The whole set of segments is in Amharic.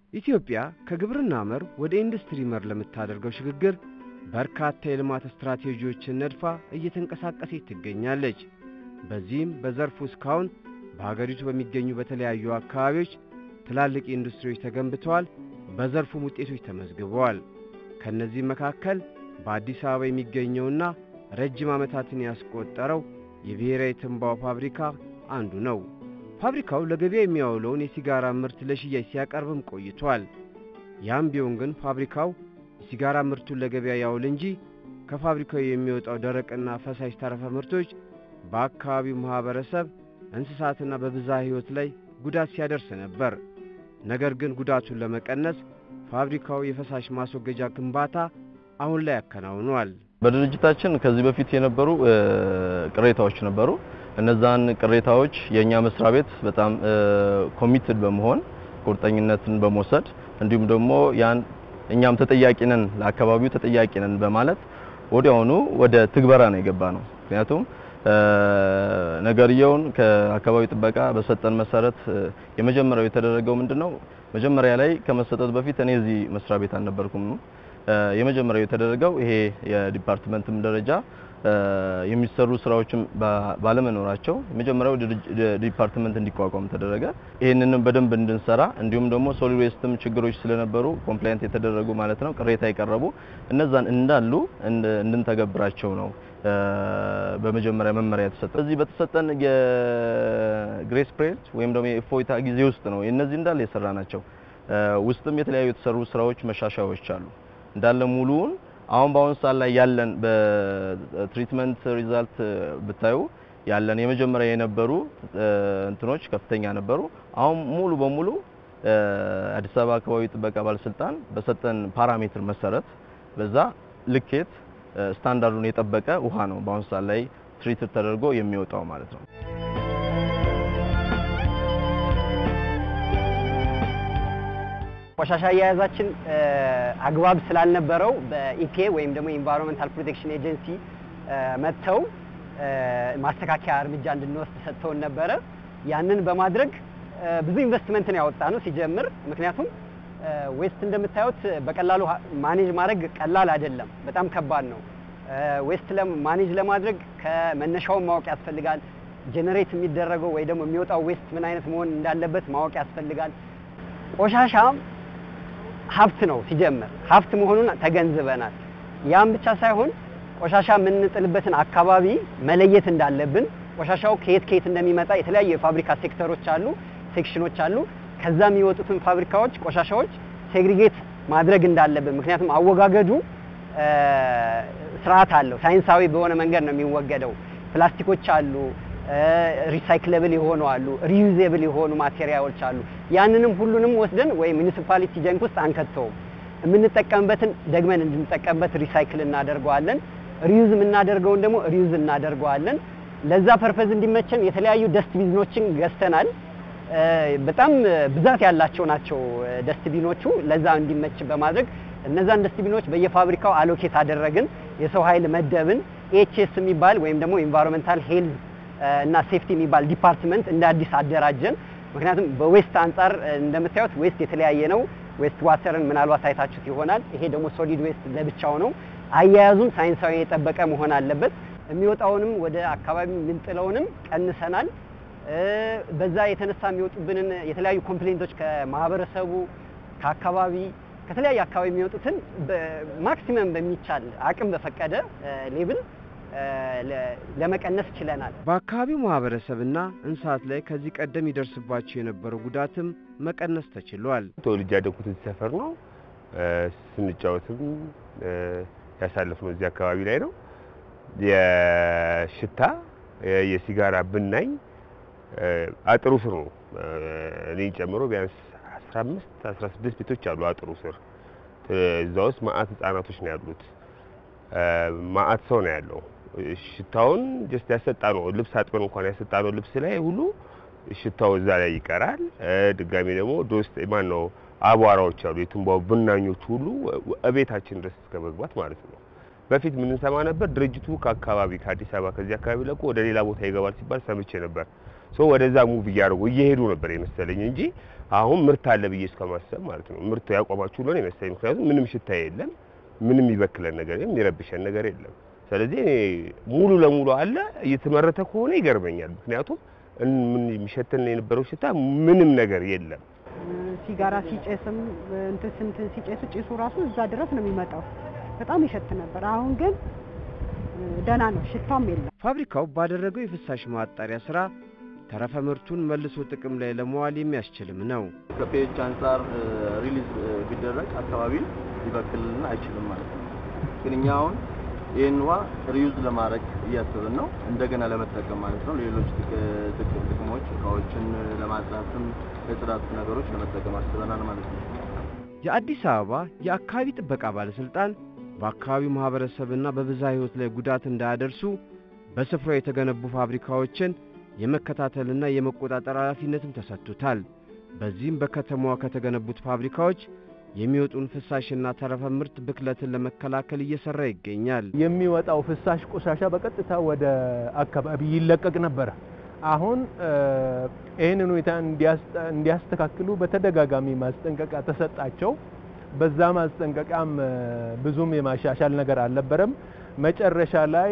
ኢትዮጵያ ከግብርና መር ወደ ኢንዱስትሪ መር ለምታደርገው ሽግግር በርካታ የልማት ስትራቴጂዎችን ነድፋ እየተንቀሳቀሰች ትገኛለች። በዚህም በዘርፉ እስካሁን በሀገሪቱ በሚገኙ በተለያዩ አካባቢዎች ትላልቅ ኢንዱስትሪዎች ተገንብተዋል፣ በዘርፉም ውጤቶች ተመዝግበዋል። ከእነዚህም መካከል በአዲስ አበባ የሚገኘውና ረጅም ዓመታትን ያስቆጠረው የብሔራዊ ትንባሆ ፋብሪካ አንዱ ነው። ፋብሪካው ለገበያ የሚያውለውን የሲጋራ ምርት ለሽያጭ ሲያቀርብም ቆይቷል። ያም ቢሆን ግን ፋብሪካው የሲጋራ ምርቱን ለገበያ ያውል እንጂ ከፋብሪካው የሚወጣው ደረቅና ፈሳሽ ተረፈ ምርቶች በአካባቢው ማኅበረሰብ፣ እንስሳትና በብዝሃ ሕይወት ላይ ጉዳት ሲያደርስ ነበር። ነገር ግን ጉዳቱን ለመቀነስ ፋብሪካው የፈሳሽ ማስወገጃ ግንባታ አሁን ላይ ያከናውኗል። በድርጅታችን ከዚህ በፊት የነበሩ ቅሬታዎች ነበሩ። እነዛን ቅሬታዎች የእኛ መስሪያ ቤት በጣም ኮሚትድ በመሆን ቁርጠኝነትን በመውሰድ እንዲሁም ደግሞ ያን እኛም ተጠያቂ ነን ለአካባቢው ተጠያቂ ነን በማለት ወዲያውኑ ወደ ትግበራ ነው የገባ ነው። ምክንያቱም ነገርየውን ከአካባቢ ጥበቃ በሰጠን መሰረት የመጀመሪያው የተደረገው ምንድነው? መጀመሪያ ላይ ከመሰጠት በፊት እኔ እዚህ መስሪያ ቤት አልነበርኩም። የመጀመሪያው የተደረገው ይሄ የዲፓርትመንትም ደረጃ የሚሰሩ ስራዎችም ባለመኖራቸው የመጀመሪያው ዲፓርትመንት እንዲቋቋም ተደረገ። ይህንንም በደንብ እንድንሰራ እንዲሁም ደግሞ ሶሊድ ዌስትም ችግሮች ስለነበሩ ኮምፕላይንት የተደረጉ ማለት ነው ቅሬታ የቀረቡ እነዛን እንዳሉ እንድንተገብራቸው ነው በመጀመሪያ መመሪያ የተሰጠ። በዚህ በተሰጠን የግሬስ ፒሪየድ ወይም ደግሞ የእፎይታ ጊዜ ውስጥ ነው እነዚህ እንዳለ የሰራ ናቸው። ውስጥም የተለያዩ የተሰሩ ስራዎች መሻሻያዎች አሉ እንዳለ ሙሉውን አሁን በአሁኑ ሰዓት ላይ ያለን በትሪትመንት ሪዛልት ብታዩ ያለን የመጀመሪያ የነበሩ እንትኖች ከፍተኛ ነበሩ። አሁን ሙሉ በሙሉ አዲስ አበባ አካባቢ ጥበቃ ባለስልጣን በሰጠን ፓራሜትር መሰረት በዛ ልኬት ስታንዳርዱን የጠበቀ ውሃ ነው በአሁኑ ሰዓት ላይ ትሪት ተደርጎ የሚወጣው ማለት ነው። ቆሻሻ አያያዛችን አግባብ ስላልነበረው በኢኬ ወይም ደግሞ ኢንቫይሮንመንታል ፕሮቴክሽን ኤጀንሲ መጥተው ማስተካከያ እርምጃ እንድንወስድ ሰጥተውን ነበረ። ያንን በማድረግ ብዙ ኢንቨስትመንትን ያወጣ ነው ሲጀምር። ምክንያቱም ዌስት እንደምታዩት በቀላሉ ማኔጅ ማድረግ ቀላል አይደለም፣ በጣም ከባድ ነው። ዌስት ማኔጅ ለማድረግ ከመነሻውን ማወቅ ያስፈልጋል። ጄኔሬት የሚደረገው ወይ ደግሞ የሚወጣው ዌስት ምን አይነት መሆን እንዳለበት ማወቅ ያስፈልጋል። ቆሻሻ ሀብት ነው ሲጀምር ሀብት መሆኑን ተገንዝበናል። ያም ብቻ ሳይሆን ቆሻሻ የምንጥልበትን አካባቢ መለየት እንዳለብን፣ ቆሻሻው ከየት ከየት እንደሚመጣ የተለያዩ የፋብሪካ ሴክተሮች አሉ፣ ሴክሽኖች አሉ። ከዛ የሚወጡትን ፋብሪካዎች ቆሻሻዎች ሴግሪጌት ማድረግ እንዳለብን፣ ምክንያቱም አወጋገዱ ስርዓት አለው። ሳይንሳዊ በሆነ መንገድ ነው የሚወገደው። ፕላስቲኮች አሉ ሪሳይክለብል የሆኑ አሉ፣ ሪዩዜብል የሆኑ ማቴሪያሎች አሉ። ያንንም ሁሉንም ወስደን ወይ ሙኒሲፓሊቲ ጀንክ ውስጥ አንከተውም። የምንጠቀምበትን ደግመን እንድንጠቀምበት ሪሳይክል እናደርገዋለን። ሪዩዝ የምናደርገውን ደግሞ ሪዩዝ እናደርገዋለን። ለዛ ፐርፐዝ እንዲመቸን የተለያዩ ደስት ቢኖችን ገዝተናል። በጣም ብዛት ያላቸው ናቸው ደስት ቢኖቹ። ለዛ እንዲመች በማድረግ እነዛን ደስት ቢኖች በየፋብሪካው አሎኬት አደረግን። የሰው ኃይል መደብን። ኤችኤስ የሚባል ወይም ደግሞ ኢንቫይሮንመንታል ሄልዝ እና ሴፍቲ የሚባል ዲፓርትመንት እንደ አዲስ አደራጀን። ምክንያቱም በዌስት አንጻር እንደምታዩት ዌስት የተለያየ ነው። ዌስት ዋተርን ምናልባት አይታችሁት ይሆናል። ይሄ ደግሞ ሶሊድ ዌስት ለብቻው ነው። አያያዙም ሳይንሳዊ የጠበቀ መሆን አለበት። የሚወጣውንም ወደ አካባቢ የምንጥለውንም ቀንሰናል። በዛ የተነሳ የሚወጡብንን የተለያዩ ኮምፕሌንቶች ከማህበረሰቡ ከአካባቢ ከተለያየ አካባቢ የሚወጡትን ማክሲመም በሚቻል አቅም በፈቀደ ሌብል ለመቀነስ ችለናል። በአካባቢው ማህበረሰብና እንስሳት ላይ ከዚህ ቀደም ይደርስባቸው የነበረው ጉዳትም መቀነስ ተችሏል። ተወልጄ ያደግኩት እዚህ ሰፈር ነው። ስንጫወትም ያሳለፍነው እዚህ አካባቢ ላይ ነው። የሽታ የሲጋራ ብናኝ አጥሩ ስር ነው። እኔን ጨምሮ ቢያንስ 15 16 ቤቶች አሉ አጥሩ ስር። እዛ ውስጥ ማአት ህጻናቶች ነው ያሉት። ማአት ሰው ነው ያለው። ሽታውን ጀስት ያሰጣ ነው ልብስ አጥበን እንኳን ያሰጣ ነው ልብስ ላይ ሁሉ ሽታው እዛ ላይ ይቀራል። ድጋሚ ደግሞ ዶስት ማን ነው አቧራዎች አሉ የትንባው ብናኞች ሁሉ እቤታችን ድረስ እስከ መግባት ማለት ነው። በፊት ምን እንሰማ ነበር? ድርጅቱ ከአካባቢ ከአዲስ አበባ ከዚህ አካባቢ ለቆ ወደ ሌላ ቦታ ይገባል ሲባል ሰምቼ ነበር። ሶ ወደዛ ሙቭ እያደረጉ እየሄዱ ነበር የመሰለኝ እንጂ አሁን ምርት አለ ብዬ እስከማሰብ ማለት ነው። ምርት ያቆማችሁ ነው የመሰለኝ። ምክንያቱም ምንም ሽታ የለም፣ ምንም ይበክለን ነገር የለም፣ የሚረብሸን ነገር የለም። ስለዚህ እኔ ሙሉ ለሙሉ አለ እየተመረተ ከሆነ ይገርመኛል። ምክንያቱም ምን የሚሸተን የነበረው ሽታ ምንም ነገር የለም። ሲጋራ ሲጨስም እንትን ስንትን ሲጨሱ ጭሱ ራሱ እዛ ድረስ ነው የሚመጣው። በጣም ይሸት ነበር። አሁን ግን ደህና ነው፣ ሽታም የለም። ፋብሪካው ባደረገው የፍሳሽ ማጣሪያ ስራ ተረፈ ምርቱን መልሶ ጥቅም ላይ ለመዋል የሚያስችልም ነው። ከፒኤች አንጻር ሪሊዝ ቢደረግ አካባቢን ሊበክልና አይችልም ማለት ነው። ግን እኛ አሁን ይህን ውሃ ሪዩዝ ለማድረግ እያሰብን ነው፣ እንደገና ለመጠቀም ማለት ነው። ሌሎች ጥቅም ጥቅሞች እቃዎችን ለማጽዳትም ለጽዳት ነገሮች ለመጠቀም አስበናል ማለት ነው። የአዲስ አበባ የአካባቢ ጥበቃ ባለስልጣን በአካባቢው ማህበረሰብና በብዝሃ ሕይወት ላይ ጉዳት እንዳያደርሱ በስፍራው የተገነቡ ፋብሪካዎችን የመከታተልና የመቆጣጠር ኃላፊነትም ተሰጥቶታል። በዚህም በከተማዋ ከተገነቡት ፋብሪካዎች የሚወጡን ፍሳሽና ተረፈ ምርት ብክለትን ለመከላከል እየሰራ ይገኛል። የሚወጣው ፍሳሽ ቆሻሻ በቀጥታ ወደ አካባቢ ይለቀቅ ነበረ። አሁን ይህንን ሁኔታ እንዲያስተካክሉ በተደጋጋሚ ማስጠንቀቂያ ተሰጣቸው። በዛ ማስጠንቀቂያም ብዙም የማሻሻል ነገር አልነበረም። መጨረሻ ላይ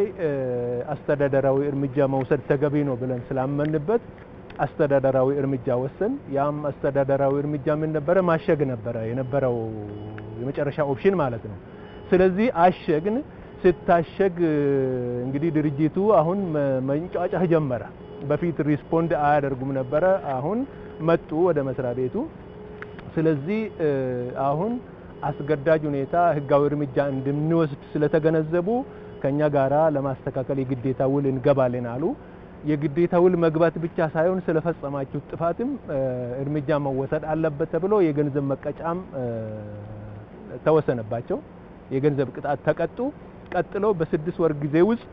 አስተዳደራዊ እርምጃ መውሰድ ተገቢ ነው ብለን ስላመንበት አስተዳደራዊ እርምጃ ወሰን። ያም አስተዳደራዊ እርምጃ ምን ነበረ? ማሸግ ነበረ የነበረው የመጨረሻ ኦፕሽን ማለት ነው። ስለዚህ አሸግን። ስታሸግ እንግዲህ ድርጅቱ አሁን መንጫጫህ ጀመረ። በፊት ሪስፖንድ አያደርጉም ነበረ። አሁን መጡ ወደ መስሪያ ቤቱ። ስለዚህ አሁን አስገዳጅ ሁኔታ ህጋዊ እርምጃ እንድንወስድ ስለተገነዘቡ ከኛ ጋራ ለማስተካከል የግዴታ ውል እንገባለን አሉ። የግዴታ ውል መግባት ብቻ ሳይሆን ስለፈጸማችሁ ጥፋትም እርምጃ መወሰድ አለበት ተብሎ የገንዘብ መቀጫም ተወሰነባቸው። የገንዘብ ቅጣት ተቀጡ። ቀጥሎ በስድስት ወር ጊዜ ውስጥ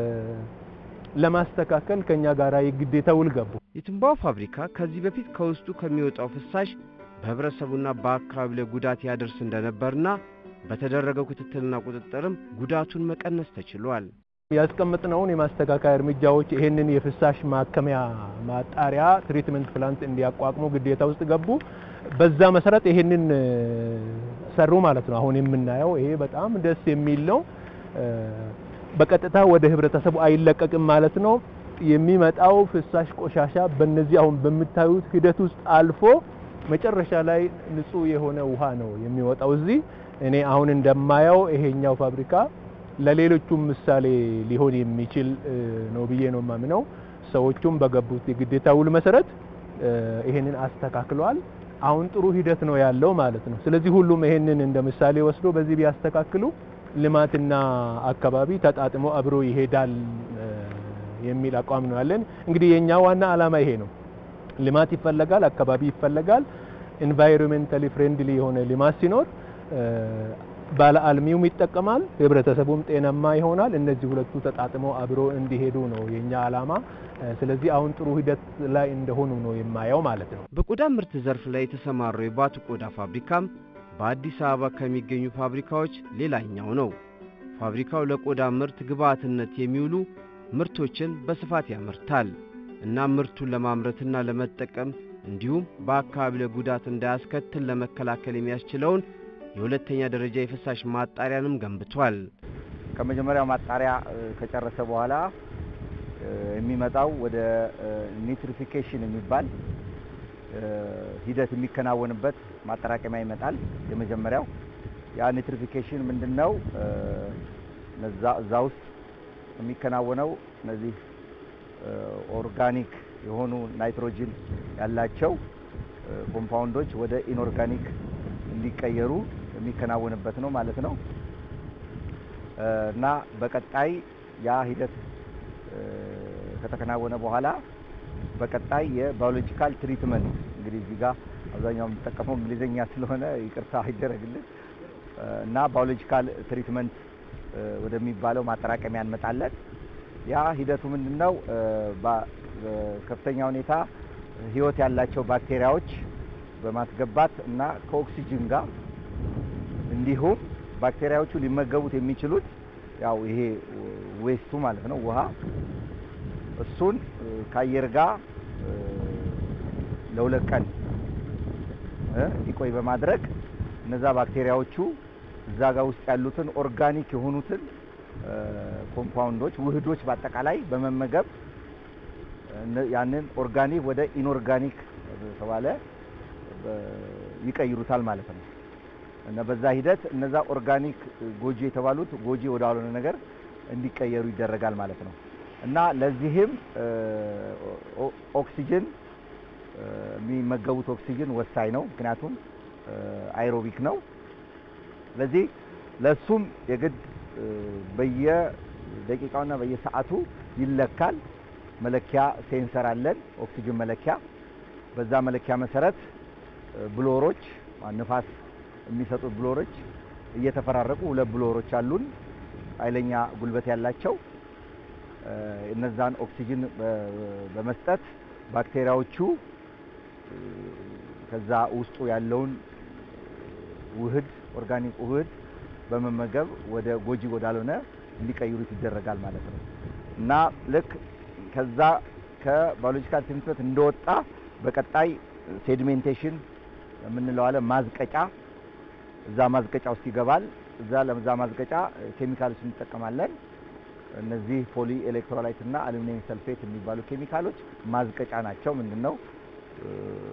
ለማስተካከል ከኛ ጋራ የግዴታ ውል ገቡ። የትንባሆ ፋብሪካ ከዚህ በፊት ከውስጡ ከሚወጣው ፍሳሽ በህብረተሰቡና በአካባቢ ላይ ጉዳት ያደርስ እንደነበርና በተደረገው ክትትልና ቁጥጥርም ጉዳቱን መቀነስ ተችሏል። ያስቀመጥነውን የማስተካከያ እርምጃዎች ይሄንን የፍሳሽ ማከሚያ ማጣሪያ ትሪትመንት ፕላንት እንዲያቋቁሙ ግዴታ ውስጥ ገቡ። በዛ መሰረት ይሄንን ሰሩ ማለት ነው። አሁን የምናየው ይሄ በጣም ደስ የሚል ነው። በቀጥታ ወደ ህብረተሰቡ አይለቀቅም ማለት ነው። የሚመጣው ፍሳሽ ቆሻሻ በእነዚህ አሁን በምታዩት ሂደት ውስጥ አልፎ መጨረሻ ላይ ንጹህ የሆነ ውሃ ነው የሚወጣው። እዚህ እኔ አሁን እንደማየው ይሄኛው ፋብሪካ ለሌሎቹም ምሳሌ ሊሆን የሚችል ነው ብዬ ነው የማምነው። ሰዎቹም በገቡት የግዴታ ውል መሰረት ይሄንን አስተካክለዋል። አሁን ጥሩ ሂደት ነው ያለው ማለት ነው። ስለዚህ ሁሉም ይሄንን እንደ ምሳሌ ወስዶ በዚህ ቢያስተካክሉ ልማትና አካባቢ ተጣጥሞ አብሮ ይሄዳል የሚል አቋም ነው ያለን። እንግዲህ የኛ ዋና ዓላማ ይሄ ነው። ልማት ይፈለጋል፣ አካባቢ ይፈለጋል። ኢንቫይሮንሜንታሊ ፍሬንድሊ የሆነ ልማት ሲኖር ባለ አልሚውም ይጠቀማል፣ ህብረተሰቡም ጤናማ ይሆናል። እነዚህ ሁለቱ ተጣጥመው አብሮ እንዲሄዱ ነው የኛ ዓላማ። ስለዚህ አሁን ጥሩ ሂደት ላይ እንደሆኑ ነው የማየው ማለት ነው። በቆዳ ምርት ዘርፍ ላይ የተሰማራው የባቱ ቆዳ ፋብሪካም በአዲስ አበባ ከሚገኙ ፋብሪካዎች ሌላኛው ነው። ፋብሪካው ለቆዳ ምርት ግብዓትነት የሚውሉ ምርቶችን በስፋት ያመርታል እና ምርቱን ለማምረትና ለመጠቀም እንዲሁም በአካባቢ ላይ ጉዳት እንዳያስከትል ለመከላከል የሚያስችለውን የሁለተኛ ደረጃ የፍሳሽ ማጣሪያንም ገንብቷል። ከመጀመሪያው ማጣሪያ ከጨረሰ በኋላ የሚመጣው ወደ ኒትሪፊኬሽን የሚባል ሂደት የሚከናወንበት ማጠራቀሚያ ይመጣል። የመጀመሪያው ያ ኒትሪፊኬሽን ምንድን ነው? እዛ ውስጥ የሚከናወነው እነዚህ ኦርጋኒክ የሆኑ ናይትሮጅን ያላቸው ኮምፓውንዶች ወደ ኢንኦርጋኒክ እንዲቀየሩ የሚከናወንበት ነው ማለት ነው እና በቀጣይ ያ ሂደት ከተከናወነ በኋላ በቀጣይ የባዮሎጂካል ትሪትመንት እንግዲህ እዚህ ጋር አብዛኛው የምንጠቀመው እንግሊዝኛ ስለሆነ ይቅርታ ይደረግልን እና ባዮሎጂካል ትሪትመንት ወደሚባለው ማጠራቀሚያ እንመጣለን። ያ ሂደቱ ምንድን ነው? በከፍተኛ ሁኔታ ህይወት ያላቸው ባክቴሪያዎች በማስገባት እና ከኦክሲጅን ጋር እንዲሁም ባክቴሪያዎቹ ሊመገቡት የሚችሉት ያው ይሄ ዌስቱ ማለት ነው ውሃ እሱን ከአየር ጋር ለሁለት ቀን እ እንዲቆይ በማድረግ እነዛ ባክቴሪያዎቹ እዛ ጋር ውስጥ ያሉትን ኦርጋኒክ የሆኑትን እ ኮምፓውንዶች ውህዶች በአጠቃላይ በመመገብ እነ- ያንን ኦርጋኒክ ወደ ኢንኦርጋኒክ ተባለ ይቀይሩታል ማለት ነው። እና በዛ ሂደት እነዛ ኦርጋኒክ ጎጂ የተባሉት ጎጂ ወዳልሆነ ነገር እንዲቀየሩ ይደረጋል ማለት ነው። እና ለዚህም እ ኦ- ኦክሲጅን እ የሚመገቡት ኦክሲጅን ወሳኝ ነው። ምክንያቱም እ አይሮቢክ ነው። ስለዚህ ለሱም የግድ እ በየደቂቃውና በየሰዓቱ ይለካል። መለኪያ ሴንሰር አለን፣ ኦክሲጅን መለኪያ። በዛ መለኪያ መሰረት እ ብሎሮች ንፋስ የሚሰጡት ብሎሮች እየተፈራረቁ ሁለት ብሎሮች አሉን ኃይለኛ ጉልበት ያላቸው እ እነዛን ኦክሲጅን በ- በመስጠት ባክቴሪያዎቹ እ ከዛ ውስጡ ያለውን ውህድ ኦርጋኒክ ውህድ በመመገብ ወደ ጎጂ ወዳልሆነ እንዲቀይሩት ይደረጋል ማለት ነው እና ልክ ከዛ ከባዮሎጂካል ትሪትመንት እንደወጣ በቀጣይ ሴዲሜንቴሽን የምንለው አለ ማዝቀጫ እዛ ማዝቀጫ ውስጥ ይገባል። እዛ ለዛ ማዝቀጫ ኬሚካሎች እንጠቀማለን። እነዚህ ፖሊ ኤሌክትሮላይት እና አሉሚኒየም ሰልፌት የሚባሉ ኬሚካሎች ማዝቀጫ ናቸው። ምንድነው እ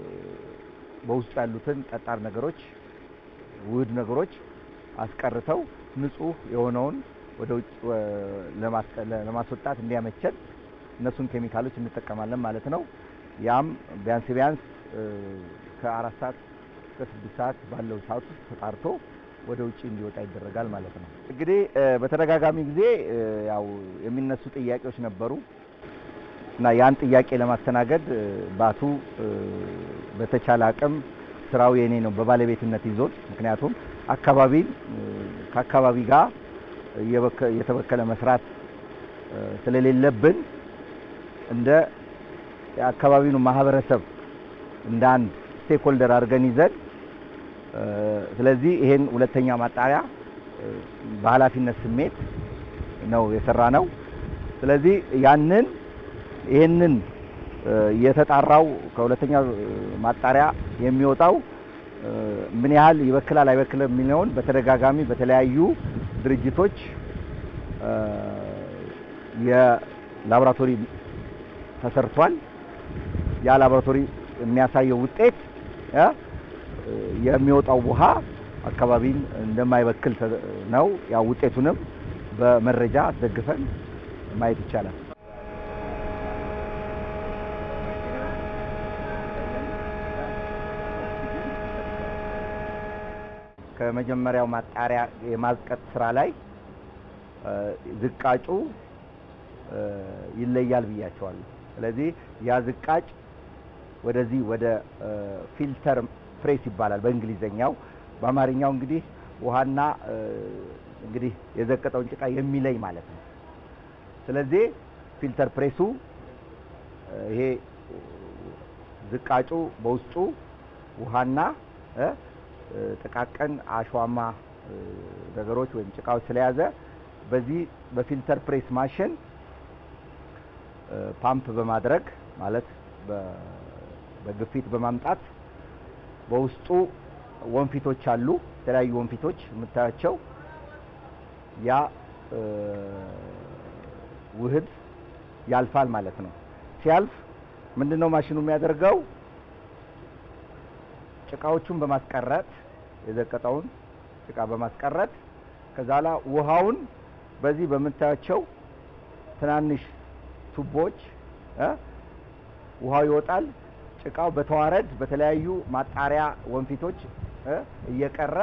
በውስጡ ያሉትን ጠጣር ነገሮች ውህድ ነገሮች አስቀርተው ንጹህ የሆነውን ወደ ውጭ ወ- ለማስቀ- ለማስወጣት እንዲያመቸን እነሱን ኬሚካሎች እንጠቀማለን ማለት ነው። ያም ቢያንስ ቢያንስ እ ከአራት ሰዓት እስከ ስድስት ሰዓት ባለው ሰዓት ውስጥ ተጣርቶ ወደ ውጭ እንዲወጣ ይደረጋል ማለት ነው። እንግዲህ እ በተደጋጋሚ ጊዜ እ ያው የሚነሱ ጥያቄዎች ነበሩ እና ያን ጥያቄ ለማስተናገድ እ ባቱ እ በተቻለ አቅም ስራው የኔ ነው በባለቤትነት ይዞት ምክንያቱም አካባቢን እ ከአካባቢ ጋር እየበከ- እየተበከለ መስራት እ ስለሌለብን እንደ የአካባቢውን ማህበረሰብ እንደ አንድ ስቴክሆልደር አድርገን ይዘን እ ስለዚህ ይሄን ሁለተኛ ማጣሪያ እ በኃላፊነት ስሜት ነው የሰራ ነው። ስለዚህ ያንን ይሄንን እ የተጣራው ከሁለተኛ እ ማጣሪያ የሚወጣው እ ምን ያህል ይበክላል አይበክልም የሚለውን በተደጋጋሚ በተለያዩ ድርጅቶች እ የላቦራቶሪ ተሰርቷል። ያ ላቦራቶሪ የሚያሳየው ውጤት እ የሚወጣው ውሃ አካባቢን እንደማይበክል ተ- ነው። ያው ውጤቱንም በመረጃ አስደግፈን ማየት ይቻላል። ከመጀመሪያው ማጣሪያ የማዝቀጥ ስራ ላይ እ ዝቃጩ እ ይለያል ብያቸዋለሁ። ስለዚህ ያ ዝቃጭ ወደዚህ ወደ እ ፊልተር ፕሬስ ይባላል በእንግሊዘኛው። በአማርኛው እንግዲህ ውሃና እ እንግዲህ የዘቀጠውን ጭቃ የሚለይ ማለት ነው። ስለዚህ ፊልተር ፕሬሱ እ ይሄ ዝቃጩ በውስጡ ውሃና እ እ ጥቃቅን አሸዋማ እ ነገሮች ወይም ጭቃዎች ስለያዘ በዚህ በፊልተር ፕሬስ ማሽን እ ፓምፕ በማድረግ ማለት በ- በግፊት በማምጣት በውስጡ ወንፊቶች አሉ። የተለያዩ ወንፊቶች የምታያቸው ያ እ ውህድ ያልፋል ማለት ነው። ሲያልፍ ምንድነው ማሽኑ የሚያደርገው? ጭቃዎቹን በማስቀረት የዘቀጠውን ጭቃ በማስቀረት ከዛ ላ ውሃውን በዚህ በምታያቸው ትናንሽ ቱቦች እ ውሃው ይወጣል። ጭቃው በተዋረድ በተለያዩ ማጣሪያ ወንፊቶች እ እየቀረ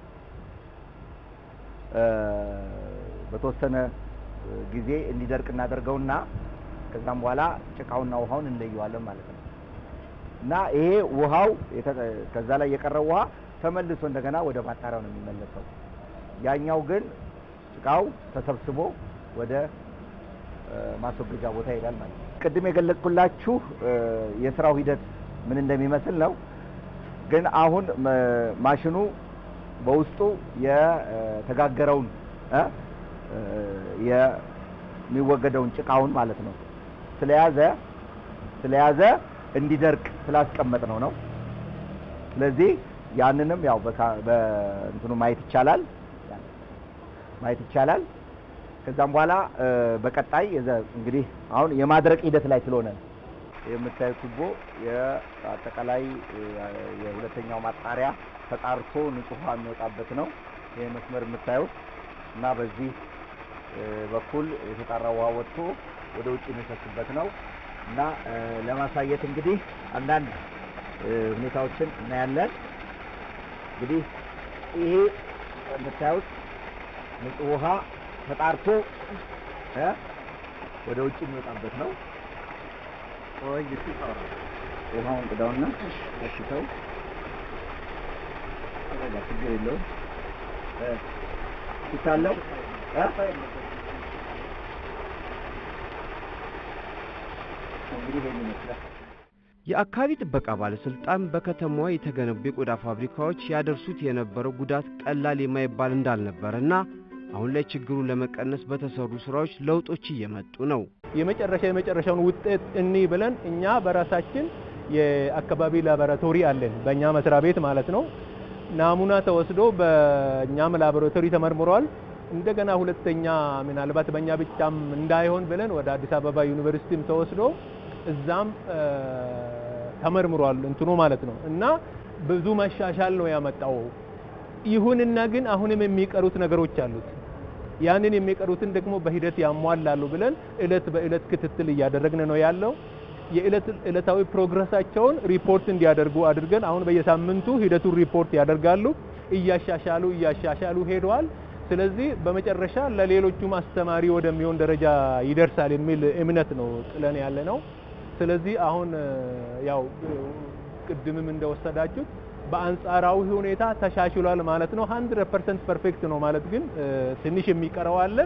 እ በተወሰነ ጊዜ እንዲደርቅ እናደርገውና ከዛም በኋላ ጭቃውና ውሃውን እንለየዋለን ማለት ነው። እና ይሄ ውሃው የተ- ከዛ ላይ የቀረው ውሃ ተመልሶ እንደገና ወደ ማጣሪያው ነው የሚመለሰው። ያኛው ግን ጭቃው ተሰብስቦ ወደ እ ማስወገጃ ቦታ ይሄዳል ማለት ነው። ቅድም የገለጽኩላችሁ እ የስራው ሂደት ምን እንደሚመስል ነው። ግን አሁን መ- ማሽኑ በውስጡ የተጋገረውን እ እ የሚወገደውን ጭቃውን ማለት ነው ስለያዘ ስለያዘ እንዲደርቅ ስላስቀመጥ ነው ነው። ስለዚህ ያንንም ያው በካ- በእንትኑ ማየት ይቻላል ማየት ይቻላል። ከዛም በኋላ እ፣ በቀጣይ የዘ- እንግዲህ አሁን የማድረቅ ሂደት ላይ ስለሆነ ነው። የምታዩት ቱቦ የአጠቃላይ እ፣ የሁለተኛው ማጣሪያ ተጣርቶ ንጹህ ውሃ የሚወጣበት ነው። ይህ መስመር የምታዩት እና በዚህ እ፣ በኩል የተጣራ ውሃ ወጥቶ ወደ ውጭ የሚፈስበት ነው እና እ፣ ለማሳየት እንግዲህ አንዳንድ እ፣ ሁኔታዎችን እናያለን። እንግዲህ ይሄ የምታዩት ንጹህ ውሃ ተጣርቶ እ፣ ወደ ውጭ የሚወጣበት ነው። ቆይ እስኪ ታውራ ውሃውን ቅዳውና እሺ ተው ተረጋ፣ ችግር የለውም እ፣ ይታለው እ? እንግዲህ ይሄን ይመስላል። የአካባቢ ጥበቃ ባለስልጣን በከተማዋ የተገነቡ የቆዳ ፋብሪካዎች ያደርሱት የነበረው ጉዳት ቀላል የማይባል እንዳልነበረና አሁን ላይ ችግሩን ለመቀነስ በተሰሩ ስራዎች ለውጦች እየመጡ ነው። የመጨረሻ የመጨረሻውን ውጤት እኒ ብለን እኛ በራሳችን የአካባቢ ላቦራቶሪ አለን፣ በእኛ መስሪያ ቤት ማለት ነው። ናሙና ተወስዶ በእኛም ላቦራቶሪ ተመርምሯል። እንደገና ሁለተኛ ምናልባት በእኛ ብቻም እንዳይሆን ብለን ወደ አዲስ አበባ ዩኒቨርሲቲም ተወስዶ እዛም እ፣ ተመርምሯል እንትኑ ማለት ነው እና ብዙ መሻሻል ነው ያመጣው። ይሁንና ግን አሁንም የሚቀሩት ነገሮች አሉት። ያንን የሚቀሩትን ደግሞ በሂደት ያሟላሉ ብለን እለት በእለት ክትትል እያደረግን ነው ያለው። የእለት እለታዊ ፕሮግረሳቸውን ሪፖርት እንዲያደርጉ አድርገን አሁን በየሳምንቱ ሂደቱን ሪፖርት ያደርጋሉ። እያሻሻሉ እያሻሻሉ ሄደዋል። ስለዚህ በመጨረሻ ለሌሎቹም አስተማሪ ወደሚሆን ደረጃ ይደርሳል የሚል እምነት ነው ጥለን ያለ ነው። ስለዚህ አሁን እ፣ ያው እ፣ ቅድምም እንደወሰዳችሁት በአንጻራዊ ሁኔታ ተሻሽሏል ማለት ነው። 100% ፐርፌክት ነው ማለት ግን እ፣ ትንሽ የሚቀረው አለ።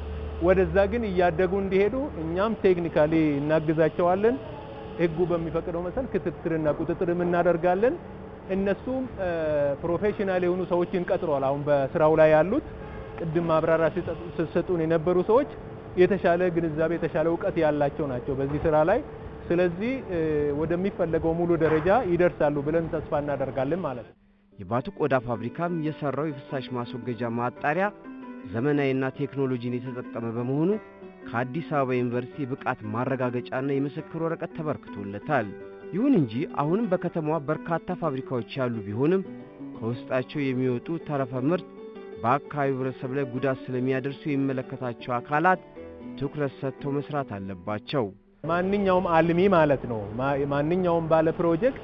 ወደዛ ግን እያደጉ እንዲሄዱ እኛም ቴክኒካሊ እናግዛቸዋለን። ህጉ በሚፈቅደው መሰል ክትትልና ቁጥጥርም እናደርጋለን። እነሱም እ፣ ፕሮፌሽናል የሆኑ ሰዎችን ቀጥሯል። አሁን በስራው ላይ ያሉት ቅድም ማብራሪያ ሲሰጡ- ሲሰጡን የነበሩ ሰዎች የተሻለ ግንዛቤ የተሻለ እውቀት ያላቸው ናቸው በዚህ ስራ ላይ። ስለዚህ እ፣ ወደሚፈለገው ሙሉ ደረጃ ይደርሳሉ ብለን ተስፋ እናደርጋለን ማለት ነው። የባቱ ቆዳ ፋብሪካም የሰራው የፍሳሽ ማስወገጃ ማጣሪያ ዘመናዊና ቴክኖሎጂን የተጠቀመ በመሆኑ ከአዲስ አበባ ዩኒቨርሲቲ ብቃት ማረጋገጫና የምስክር ወረቀት ተበርክቶለታል። ይሁን እንጂ አሁንም በከተማዋ በርካታ ፋብሪካዎች ያሉ ቢሆንም ከውስጣቸው የሚወጡ ተረፈ ምርት በአካባቢው ህብረተሰብ ላይ ጉዳት ስለሚያደርሱ የሚመለከታቸው አካላት ትኩረት ሰጥተው መስራት አለባቸው። ማንኛውም አልሚ ማለት ነው ማ- ማንኛውም ባለ ፕሮጀክት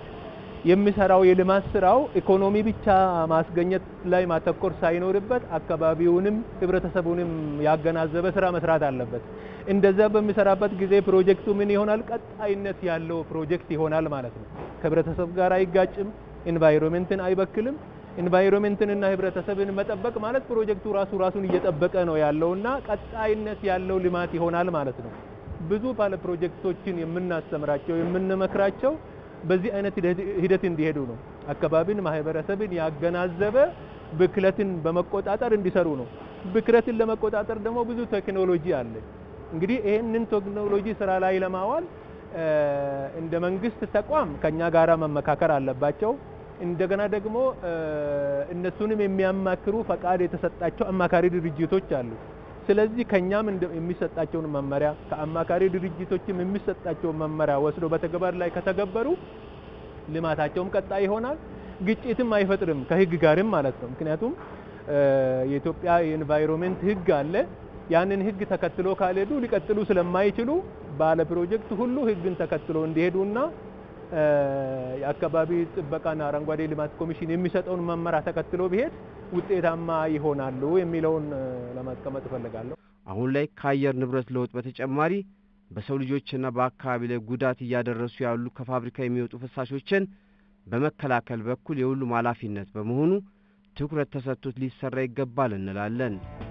የሚሰራው የልማት ስራው ኢኮኖሚ ብቻ ማስገኘት ላይ ማተኮር ሳይኖርበት አካባቢውንም ህብረተሰቡንም ያገናዘበ ስራ መስራት አለበት። እንደዛ በሚሰራበት ጊዜ ፕሮጀክቱ ምን ይሆናል? ቀጣይነት ያለው ፕሮጀክት ይሆናል ማለት ነው። ከህብረተሰብ ጋር አይጋጭም፣ ኢንቫይሮንመንትን አይበክልም። ኢንቫይሮንመንትንና ህብረተሰብን መጠበቅ ማለት ፕሮጀክቱ ራሱ ራሱን እየጠበቀ ነው ያለውና ቀጣይነት ያለው ልማት ይሆናል ማለት ነው። ብዙ ባለ ፕሮጀክቶችን የምናስተምራቸው የምንመክራቸው በዚህ አይነት ሂደት- ሂደት እንዲሄዱ ነው። አካባቢን፣ ማህበረሰብን ያገናዘበ ብክለትን በመቆጣጠር እንዲሰሩ ነው። ብክለትን ለመቆጣጠር ደግሞ ብዙ ቴክኖሎጂ አለ። እንግዲህ ይህንን ቴክኖሎጂ ስራ ላይ ለማዋል እ፣ እንደ መንግስት ተቋም ከኛ ጋራ መመካከር አለባቸው። እንደገና ደግሞ እ፣ እነሱንም የሚያማክሩ ፈቃድ የተሰጣቸው አማካሪ ድርጅቶች አሉ። ስለዚህ ከኛም እንደ- የሚሰጣቸውን መመሪያ ከአማካሪ ድርጅቶችም የሚሰጣቸውን መመሪያ ወስዶ በተግባር ላይ ከተገበሩ ልማታቸውም ቀጣይ ይሆናል። ግጭትም አይፈጥርም ከህግ ጋርም ማለት ነው። ምክንያቱም እ፣ የኢትዮጵያ የኤንቫይሮንሜንት ህግ አለ። ያንን ህግ ተከትሎ ካልሄዱ ሊቀጥሉ ስለማይችሉ ባለ ፕሮጀክት ሁሉ ህግን ተከትሎ እንዲሄዱና እ፣ የአካባቢ ጥበቃና አረንጓዴ ልማት ኮሚሽን የሚሰጠውን መመሪያ ተከትሎ ቢሄድ ውጤታማ ይሆናሉ የሚለውን እ፣ ለማስቀመጥ እፈልጋለሁ። አሁን ላይ ከአየር ንብረት ለውጥ በተጨማሪ በሰው ልጆችና በአካባቢ ላይ ጉዳት እያደረሱ ያሉ ከፋብሪካ የሚወጡ ፍሳሾችን በመከላከል በኩል የሁሉም ኃላፊነት በመሆኑ ትኩረት ተሰጥቶት ሊሰራ ይገባል እንላለን።